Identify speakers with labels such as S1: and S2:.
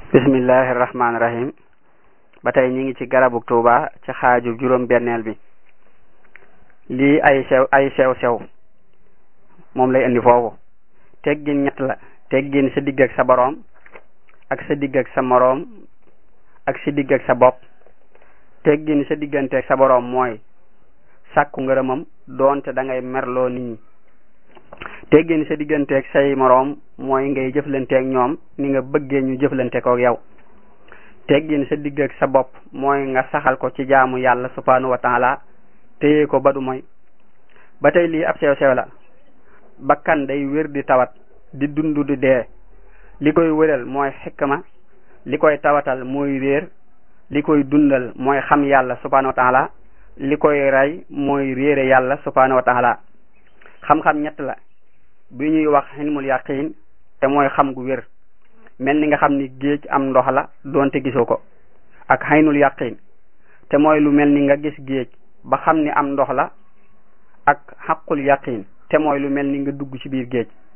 S1: bismillahi rahmaani rahim ba tey ñi ngi ci garabu tuuba ci xaaju juróom benneel bi lii ay sew ay sew sew moom lay indi foofu teggin ñett la teggin sa digg ak sa boroom ak sa digg ak sa moroom ak sa digg ak sa bopp teggin sa diggante ak sa boroom mooy sàkku ngërëmam doonte da ngay merloo nit ñi teggin sa diggante ak say moroom mooy ngay jëflante ak ñoom ni nga bëggee ñu jëflante ko ak yow teggin sa digg ak sa bopp mooy nga saxal ko ci jaamu yàlla subhanahu wa taala téye ko ba du mooy ba tey lii ab sew sew la bakkan day wér di tawat di dund di dee li koy wéral mooy xikma li koy tawatal mooy réer li koy dundal mooy xam yàlla subhanahu wa taala li koy rey mooy réere yàlla subhanahu wa taala xam-xam ñett la bi ñuy wax xilmul yaqin te mooy xam gu wér mel ni nga xam ni géej am ndox la doonte gisoo ko ak xaynul yaqin te mooy lu mel ni nga gis géej ba xam ni am ndox la ak xaqul yaqin te mooy lu mel ni nga dugg ci biir géej